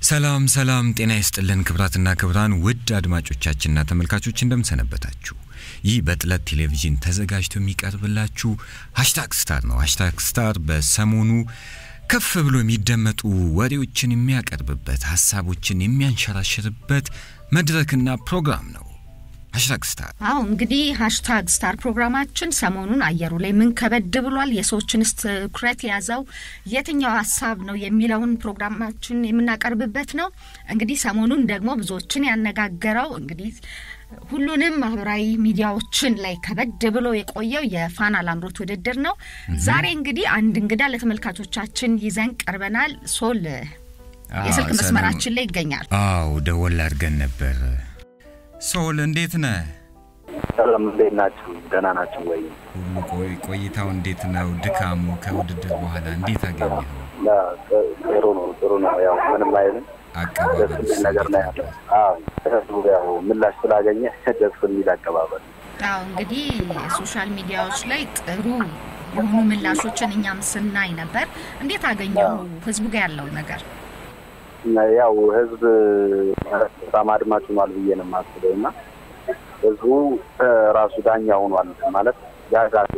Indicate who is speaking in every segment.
Speaker 1: ሰላም ሰላም፣ ጤና ይስጥልን ክብራትና ክብራን ውድ አድማጮቻችንና ተመልካቾች እንደምሰነበታችሁ። ይህ በጥለት ቴሌቪዥን ተዘጋጅቶ የሚቀርብላችሁ ሀሽታግ ስታር ነው። ሀሽታግ ስታር በሰሞኑ ከፍ ብሎ የሚደመጡ ወሬዎችን የሚያቀርብበት ሀሳቦችን የሚያንሸራሽርበት መድረክና ፕሮግራም ነው። ሀሽታግ ስታር
Speaker 2: አዎ እንግዲህ ሀሽታግ ስታር ፕሮግራማችን ሰሞኑን አየሩ ላይ ምን ከበድ ብሏል፣ የሰዎችንስ ትኩረት የያዘው የትኛው ሀሳብ ነው የሚለውን ፕሮግራማችን የምናቀርብበት ነው። እንግዲህ ሰሞኑን ደግሞ ብዙዎችን ያነጋገረው እንግዲህ ሁሉንም ማህበራዊ ሚዲያዎችን ላይ ከበድ ብሎ የቆየው የፋና ላምሮት ውድድር ነው። ዛሬ እንግዲህ አንድ እንግዳ ለተመልካቾቻችን ይዘን ቀርበናል። ሶል የስልክ መስመራችን ላይ ይገኛል።
Speaker 1: አዎ ደወል አድርገን ነበር። ሶል እንዴት ነህ?
Speaker 3: ሰላም እንዴት ናችሁ? ደህና ናችሁ ወይ?
Speaker 1: ሁሉ ቆይ- ቆይታው እንዴት ነው? ድካሙ ከውድድር በኋላ እንዴት አገኘኸው?
Speaker 3: ያ፣ ጥ- ጥሩ ነው ጥሩ ነው። ያው ምንም አይልም። ደስ
Speaker 1: አቀባበል
Speaker 3: የሚል ነገር ነው ያለው። አዎ ህዝቡ ያው ምላሽ ስላገኘ ደስ የሚል አቀባበል።
Speaker 2: አዎ እንግዲህ ሶሻል ሚዲያዎች ላይ ጥሩ የሆኑ ምላሾችን እኛም ስናይ ነበር። እንዴት አገኘው ህዝቡ ጋር ያለው ነገር?
Speaker 3: ያው ህዝብ ማለት በጣም አድማጭ ሆኗል ብዬ ነው የማስበው እና ህዝቡ እ፣ ራሱ ዳኛ ሆኗል ማለት ያዛት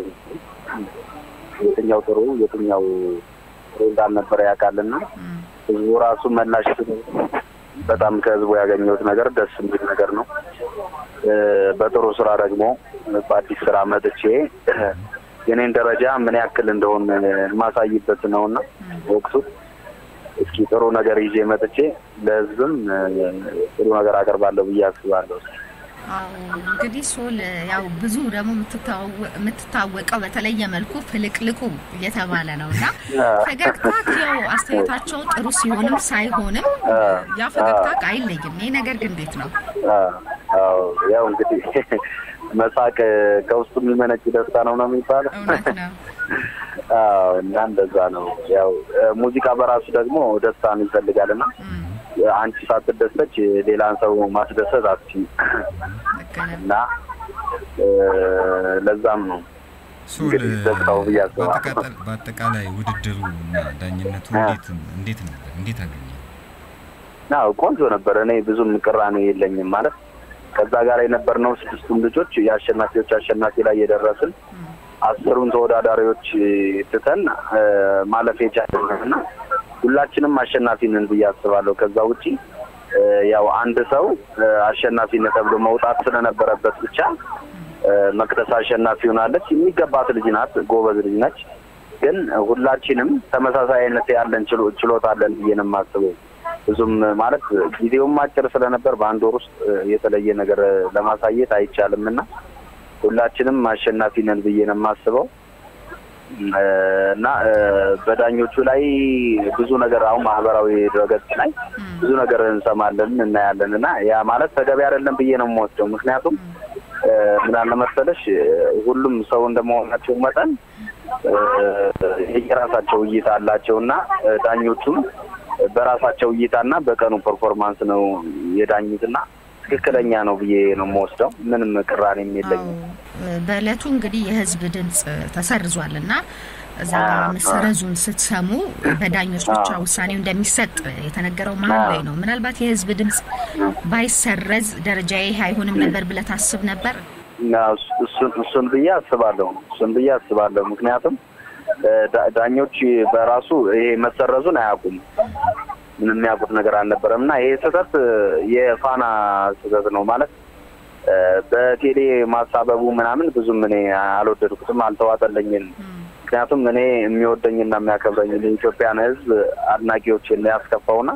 Speaker 3: የትኛው ጥሩ የትኛው ጥሩ እንዳልነበረ ያውቃልና
Speaker 2: እም፣
Speaker 3: ህዝቡ ራሱ መላሽ በጣም ከህዝቡ ያገኘሁት ነገር ደስ የሚል ነገር ነው። እ፣ በጥሩ ስራ ደግሞ በአዲስ ስራ መጥቼ የኔን ደረጃ ምን ያክል እንደሆን የማሳይበት ነውና ወቅቱ እስኪ ጥሩ ነገር ይዤ መጥቼ ለህዝብም እ፣ ጥሩ ነገር አቀርባለሁ ብዬ አስባለሁ።
Speaker 2: አዎ እንግዲህ ሶል ያው ብዙ ደግሞ የምትታወ- የምትታወቀው በተለየ መልኩ ፍልቅልቁ እየተባለ ነው እና ፈገግታ ያው አስተያየታቸው ጥሩ ሲሆንም ሳይሆንም ያ ፈገግታ አይለይም። ይህ ነገር ግን እንዴት ነው?
Speaker 3: አዎ ያው እንግዲህ መሳቅ ከውስጡ የሚመነጭ ደስታ ነው ነው የሚባለው።
Speaker 2: እውነት ነው።
Speaker 3: አዎ እና እንደዛ ነው። ያው እ፣ ሙዚቃ በራሱ ደግሞ ደስታን ይፈልጋል እና
Speaker 2: እም፣
Speaker 3: አንቺ ሳትደሰች ሌላን ሰው ማስደሰት አትችይም
Speaker 2: ልክ ነህ።
Speaker 3: እና እ፣ ለዛም ነው
Speaker 1: ሶል
Speaker 3: እንግዲህ ደስታው ብዬ አስባለሁ።
Speaker 1: በአጠቃላይ- በአጠቃላይ ውድድሩ እና ዳኝነቱ እንዴት እንዴት ነበር? እንዴት አገኘ?
Speaker 3: አዎ ቆንጆ ነበር። እኔ ብዙም ቅራኔ የለኝም ማለት ከዛ ጋር የነበርነው ስድስቱም ልጆች የአሸናፊዎች አሸናፊ ላይ የደረስን
Speaker 2: እም፣
Speaker 3: አስሩን ተወዳዳሪዎች ትተን እ፣ ማለፍ የቻልን እና ሁላችንም አሸናፊ ነን ብዬ አስባለሁ። ከዛ ውጪ እ፣ ያው አንድ ሰው እ፣ አሸናፊነት ተብሎ መውጣት ስለነበረበት ብቻ እ፣ መቅደስ አሸናፊ ሆናለች። የሚገባት ልጅ ናት፣ ጎበዝ ልጅ ነች። ግን ሁላችንም ተመሳሳይ አይነት ያለን ችሎ- ችሎታ አለን ብዬ ነው የማስበው። ብዙም ማለት ጊዜውም አጭር ስለነበር በአንድ ወር ውስጥ እ፣ የተለየ ነገር እ፣ ለማሳየት አይቻልም እና ሁላችንም አሸናፊ ነን ብዬ ነው የማስበው እ፣ እና እ፣ በዳኞቹ ላይ ብዙ ነገር አሁን ማህበራዊ ድረገጽ ላይ
Speaker 2: እም፣
Speaker 3: ብዙ ነገር እንሰማለን እናያለን እና ያ ማለት ተገቢ አይደለም ብዬ ነው የምወስደው። ምክንያቱም እ፣ ምን አለ መሰለሽ እ፣ ሁሉም ሰው እንደመሆናቸው መጠን እ፣ የየራሳቸው እይታ አላቸው እና እ፣ ዳኞቹም በራሳቸው እይታና በቀኑ ፐርፎርማንስ ነው የዳኙትና ትክክለኛ ነው ብዬ ነው የምወስደው። ምንም ቅራኔም የለኝም።
Speaker 2: አዎ በእለቱ እንግዲህ የህዝብ ድምፅ ተሰርዟል እና እዛ ጋር መሰረዙን ስትሰሙ በዳኞች ብቻ ውሳኔው እንደሚሰጥ የተነገረው መሀል ላይ ነው። ምናልባት የህዝብ ድምፅ ባይሰረዝ ደረጃ ይህ አይሆንም ነበር ብለህ ታስብ ነበር?
Speaker 3: እና እሱ- እሱን እሱን ብዬ አስባለሁ እሱን ብዬ አስባለሁ። ምክንያቱም እ፣ ዳ- ዳኞች በራሱ ይሄ መሰረዙን አያውቁም። ምንም የሚያውቁት ነገር አልነበረም እና ይሄ ስህተት እ፣ የፋና ስህተት ነው ማለት እ፣ በቴሌ ማሳበቡ ምናምን ብዙም እኔ አልወደድኩትም፣ አልተዋጠለኝም። ምክንያቱም እኔ የሚወደኝና የሚያከብረኝ የኢትዮጵያን ሕዝብ አድናቂዎችን ያስከፋውና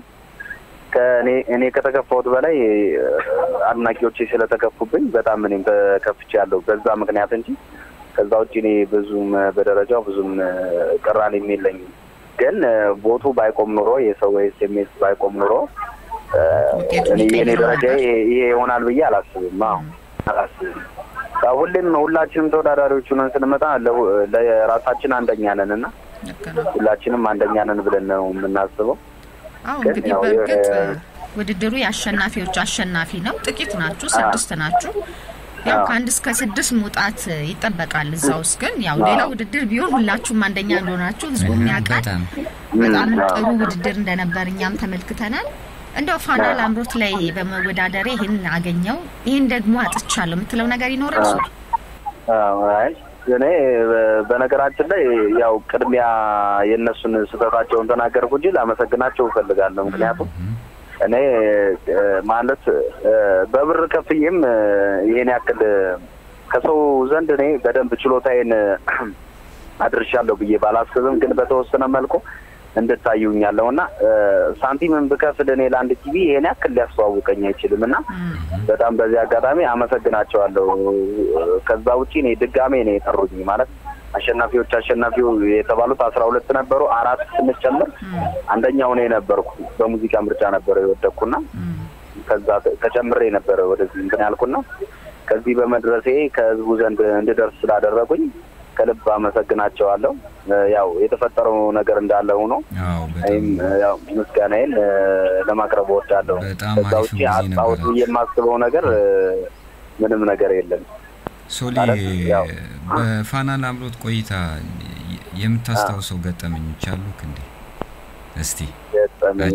Speaker 3: ከእኔ እኔ ከተከፋሁት በላይ እ፣ አድናቂዎቼ ስለተከፉብኝ በጣም እኔም ተከፍቻለሁ በዛ ምክንያት እንጂ ከዛ ውጭ እኔ ብዙም እ፣ በደረጃው ብዙም እ፣ ቅራኔም የለኝም። ግን እ፣ ቦቱ ባይቆም ኑሮ የሰው ኤስኤምኤስ ባይቆም ኑሮ እ፣
Speaker 2: ውጤቱን
Speaker 3: እኔ የኔ
Speaker 2: ይቀይረው
Speaker 3: ደረጃ
Speaker 2: ነበር።
Speaker 3: ይሄ ይሄ ይሆናል ብዬ አላስብም። አዎ አላስብም። ያው ሁሌም ሁላችንም ተወዳዳሪዎች ሆነን ስንመጣ ለ- ለራሳችን አንደኛ ነን እና
Speaker 2: ልክ ነው።
Speaker 3: ሁላችንም አንደኛ ነን ብለን ነው የምናስበው።
Speaker 2: አዎ
Speaker 3: ግን
Speaker 2: እንግዲህ
Speaker 3: ያው
Speaker 2: በእርግጥ
Speaker 3: የ-
Speaker 2: ውድድሩ የአሸናፊዎች አሸናፊ ነው። ጥቂት ናችሁ፣ ስድስት ናችሁ። ያው
Speaker 3: አዎ።
Speaker 2: ከአንድ እስከ ስድስት መውጣት ይጠበቃል። እዛ ውስጥ ግን ያው ሌላ ውድድር ቢሆን ሁላችሁም አንደኛ እንደሆናችሁ ህዝቡም ያውቃል።
Speaker 1: በጣም
Speaker 2: በጣም
Speaker 3: አዎ።
Speaker 2: ጥሩ ውድድር እንደነበር እኛም ተመልክተናል። እንደው ፋና ላምሮት ላይ በመወዳደሬ ይህን አገኘው ይህን ደግሞ አጥቻለሁ የምትለው ነገር ይኖራል? ሶል
Speaker 3: አይ እኔ በነገራችን ላይ ያው ቅድሚያ የእነሱን ስህተታቸውን ተናገርኩ እንጂ ላመሰግናቸው እፈልጋለሁ። ምክንያቱም እኔ ማለት በብር ከፍዬም ይሄን ያክል ከሰው ዘንድ እኔ በደንብ ችሎታዬን አድርሻለሁ ብዬ ባላስብም ግን በተወሰነ መልኩ እንድታዩኛለሁ እና ሳንቲምን ብከፍል እኔ ለአንድ ቲቪ ይሄን ያክል ሊያስተዋውቀኝ አይችልም እና በጣም በዚህ አጋጣሚ አመሰግናቸዋለሁ። ከዛ ውጪ እኔ ድጋሜ ነው የጠሩኝ ማለት አሸናፊዎች አሸናፊው የተባሉት አስራ ሁለት ነበሩ። አራት ስንጨምር አንደኛው እኔ ነበርኩ። በሙዚቃ ምርጫ ነበረ የወደቅኩና ከዛ ተጨምሬ ነበረ ወደዚህ እንትን ያልኩና ከዚህ በመድረሴ ከህዝቡ ዘንድ እንድደርስ ስላደረጉኝ ከልብ አመሰግናቸዋለሁ። ያው የተፈጠረው ነገር እንዳለ ሆኖ ይም ያው ምስጋናዬን ለማቅረብ እወዳለሁ። ከዛ ውጭ አጣሁት ብዬ የማስበው ነገር ምንም ነገር የለም።
Speaker 1: ሶሊ በፋና ላምሮት ቆይታ የምታስታውሰው ገጠመኞች አሉክ እንዴ? እስቲ
Speaker 3: ገጠመኝ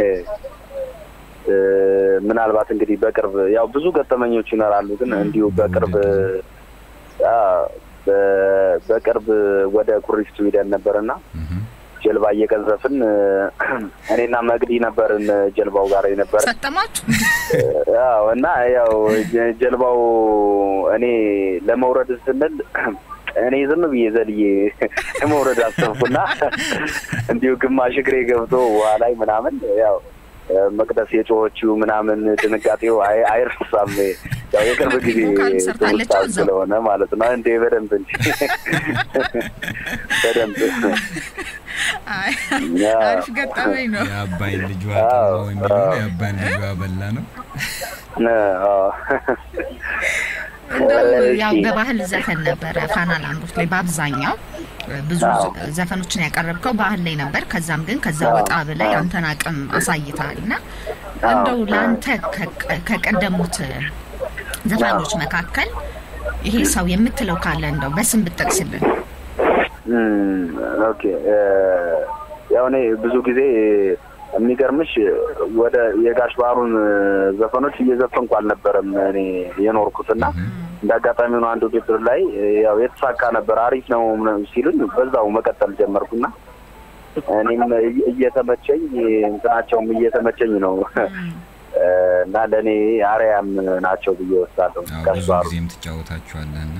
Speaker 3: ምናልባት እንግዲህ በቅርብ ያው ብዙ ገጠመኞች ይኖራሉ፣ ግን እንዲሁ በቅርብ በቅርብ ወደ ኩሪፍቱ ሂደን ነበርና ጀልባ እየቀዘፍን እኔና መግዲ ነበርን ጀልባው ጋር የነበረ
Speaker 2: ሰጠማችሁ?
Speaker 3: አዎ። እና ያው ጀልባው እኔ ለመውረድ ስንል እኔ ዝም ብዬ ዘልዬ መውረድ አሰብኩና እንዲሁ ግማሽ እግሬ ገብቶ ውሃ ላይ ምናምን ያው መቅደስ የጮኸችው ምናምን ድንጋጤው አይረሳም። ያው የቅርብ ጊዜ ትውስታ ስለሆነ ማለት ነው። እንዴ በደንብ እንጂ በደንብ
Speaker 2: አሪፍ ገጠመኝ ነው።
Speaker 1: የአባይን ልጇ ጠማው የሚለው የአባይን ልጇ በላ ነው።
Speaker 2: እንደው ያው በባህል ዘፈን ነበረ ፋና ላምሮት ላይ በአብዛኛው ብዙ ዘፈኖችን ያቀረብከው ባህል ላይ ነበር። ከዛም ግን ከዛ ወጣ ብለህ ያንተን አቅም አሳይተሃል እና እንደው ለአንተ ከቀደሙት ዘፋኞች መካከል ይሄ ሰው የምትለው ካለ እንደው በስም ብጠቅስልን።
Speaker 3: ኦኬ ያው እኔ ብዙ ጊዜ የሚገርምሽ ወደ የጋሽ ባህሩን ዘፈኖች እየዘፈንኩ አልነበረም እኔ የኖርኩትና እንደ አጋጣሚ ሆኖ አንድ ውድድር ላይ ያው የተሳካ ነበር አሪፍ ነው ሲሉኝ በዛው መቀጠል ጀመርኩና እኔም እየተመቸኝ እንትናቸውም እየተመቸኝ ነው እና ለእኔ አርያም ናቸው ብዬ ወስዳለሁ።
Speaker 1: ብዙ ጊዜም ትጫወታችኋለህና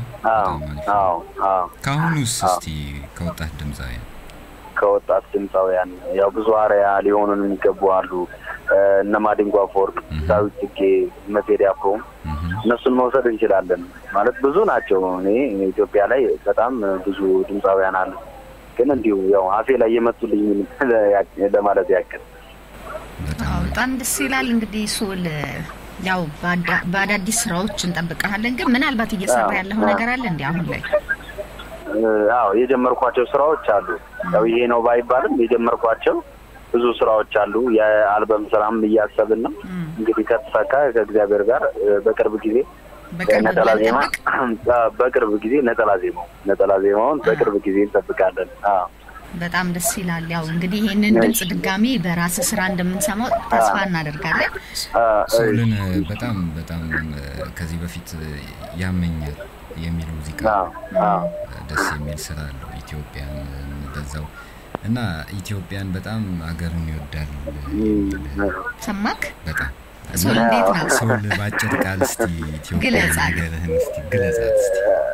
Speaker 1: ከአሁኑስ እስቲ ከወጣት ድምፃውያን
Speaker 3: ከወጣት ድምፃውያን ያው ብዙ አርያ ሊሆኑን የሚገቡ አሉ። እነ ማዲንጎ አፈወርቅ፣ ዳዊት ጽጌ፣ እነ ቴዲ አፍሮ እነሱን መውሰድ እንችላለን። ማለት ብዙ ናቸው። እኔ ኢትዮጵያ ላይ በጣም ብዙ ድምፃውያን አሉ። ግን እንዲሁ ያው አፌ ላይ የመጡልኝ ለማለት ያክል
Speaker 2: በጣም ደስ ይላል። እንግዲህ ሶል ያው በአዳዲስ ስራዎች እንጠብቀሃለን። ግን ምናልባት እየሰራ ያለው ነገር አለ እንዲ አሁን ላይ?
Speaker 3: አዎ የጀመርኳቸው ስራዎች አሉ። ያው ይሄ ነው ባይባልም የጀመርኳቸው ብዙ ስራዎች አሉ። የአልበም ስራም እያሰብን ነው። እንግዲህ ከተሳካ ከእግዚአብሔር ጋር በቅርብ ጊዜ ነጠላ ዜማ በቅርብ ጊዜ ነጠላ ዜማው ነጠላ ዜማውን በቅርብ ጊዜ እንጠብቃለን።
Speaker 2: በጣም ደስ ይላል። ያው እንግዲህ ይህንን ድምጽ ድጋሚ በራስ ስራ እንደምንሰማው ተስፋ እናደርጋለን።
Speaker 1: ሶልን በጣም በጣም ከዚህ በፊት ያመኛል የሚል ሙዚቃ ደስ የሚል ስራ አለው። ኢትዮጵያን በዛው እና ኢትዮጵያን በጣም ሀገሩን ይወዳል።
Speaker 2: ሰማክ?
Speaker 1: በጣም
Speaker 2: ሶል እንዴት ነው?
Speaker 1: ሶል በአጭር ቃል እስቲ ኢትዮጵያ ነገርህን እስቲ ግለጻት እስቲ።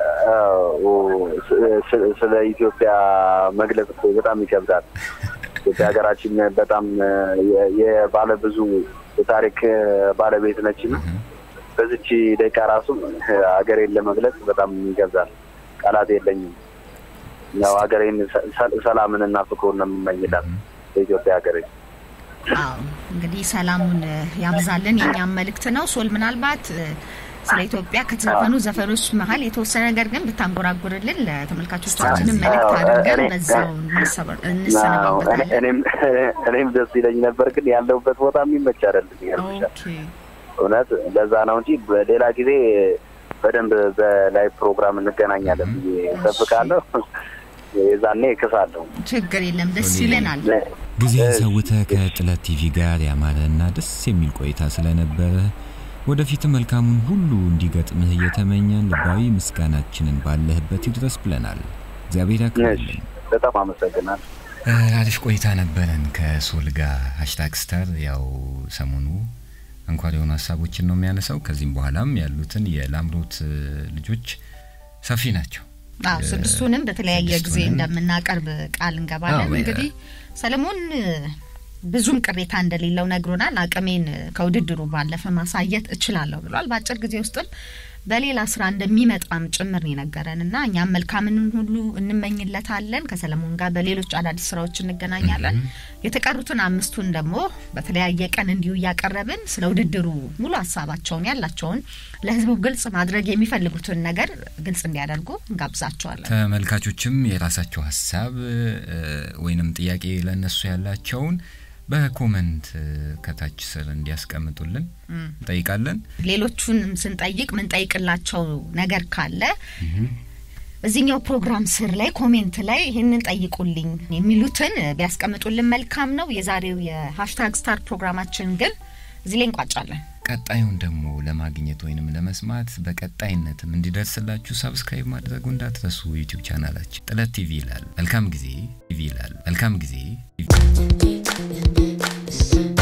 Speaker 3: ስለ ኢትዮጵያ መግለጽ እኮ በጣም ይከብዳል። ኢትዮጵያ ሀገራችን በጣም የባለ ብዙ የታሪክ ባለቤት ነች እና በዚች ደቂቃ ራሱ ሀገሬን ለመግለጽ በጣም ይገብዛል። ቃላት የለኝም። ያው ሀገሬን ሰላምንና ፍቅሩን ነው የምመኝላት በኢትዮጵያ ሀገሬ።
Speaker 2: አዎ እንግዲህ ሰላሙን ያብዛልን የኛም መልእክት ነው። ሶል ምናልባት ስለ ኢትዮጵያ ከተዘፈኑ ዘፈኖች መሀል የተወሰነ ነገር ግን ብታንጎራጉርልን ለተመልካቾቻችንም መልእክት አድርገን በዛው እንሰነባበታለን።
Speaker 3: እኔም ደስ ይለኝ ነበር፣ ግን ያለሁበት ቦታ የሚመች አይደለም። ይገርምሻል። እውነት ለዛ ነው እንጂ በሌላ ጊዜ በደንብ በላይቭ ፕሮግራም እንገናኛለን ብዬ እጠብቃለሁ። የዛኔ እክሳለሁ።
Speaker 2: ችግር የለም ደስ ይለናል።
Speaker 1: ጊዜን ሰውተህ ከጥለት ቲቪ ጋር ያማረና ደስ የሚል ቆይታ ስለነበረ ወደፊት መልካሙን ሁሉ እንዲገጥምህ እየተመኘን ልባዊ ምስጋናችንን ባለህበት ይድረስ ብለናል። እግዚአብሔር ያክብርልን።
Speaker 3: በጣም አመሰግናለሁ።
Speaker 1: አሪፍ ቆይታ ነበረን ከሶል ጋር ሀሽታግ ስታር። ያው ሰሞኑ አንኳር የሆኑ ሀሳቦችን ነው የሚያነሳው። ከዚህም በኋላም ያሉትን የላምሮት ልጆች ሰፊ ናቸው።
Speaker 2: አዎ ስድስቱንም በተለያየ ጊዜ
Speaker 1: ስድስቱንም
Speaker 2: እንደምናቀርብ ቃል እንገባለን።
Speaker 1: አዎ፣
Speaker 2: እንግዲህ ሰለሞን ብዙም ቅሬታ እንደሌለው ነግሮናል። አቅሜን ከውድድሩ ባለፈ ማሳየት እችላለሁ ብሏል። በአጭር ጊዜ ውስጥም በሌላ ስራ እንደሚመጣም ጭምር ነው የነገረን እና እኛም መልካምን ሁሉ እንመኝለታለን። ከሰለሞን ጋር በሌሎች አዳዲስ ስራዎች እንገናኛለን። የተቀሩትን አምስቱን ደግሞ በተለያየ ቀን እንዲሁ እያቀረብን ስለ ውድድሩ ሙሉ ሀሳባቸውን ያላቸውን ለህዝቡ ግልጽ ማድረግ የሚፈልጉትን ነገር ግልጽ እንዲያደርጉ እንጋብዛቸዋለን።
Speaker 1: ተመልካቾችም የራሳቸው ሀሳብ እ፣ ወይንም ጥያቄ ለእነሱ ያላቸውን በኮመንት እ፣ ከታች ስር እንዲያስቀምጡልን እንጠይቃለን።
Speaker 2: ሌሎቹንም ስንጠይቅ ምንጠይቅላቸው ነገር ካለ እዚህኛው ፕሮግራም ስር ላይ ኮሜንት ላይ ይህንን ጠይቁልኝ የሚሉትን ቢያስቀምጡልን መልካም ነው። የዛሬው የሀሽታግ ስታር ፕሮግራማችን ግን እዚህ ላይ እንቋጫለን።
Speaker 1: ቀጣዩን ደግሞ ለማግኘት ወይንም ለመስማት በቀጣይነትም እንዲደርስላችሁ ሰብስክራይብ ማድረጉ እንዳትረሱ። ዩቲዩብ ቻናላችን ጥለት ቲቪ ይላል። መልካም ጊዜ ቲቪ ይላል። መልካም ጊዜ ቲቪ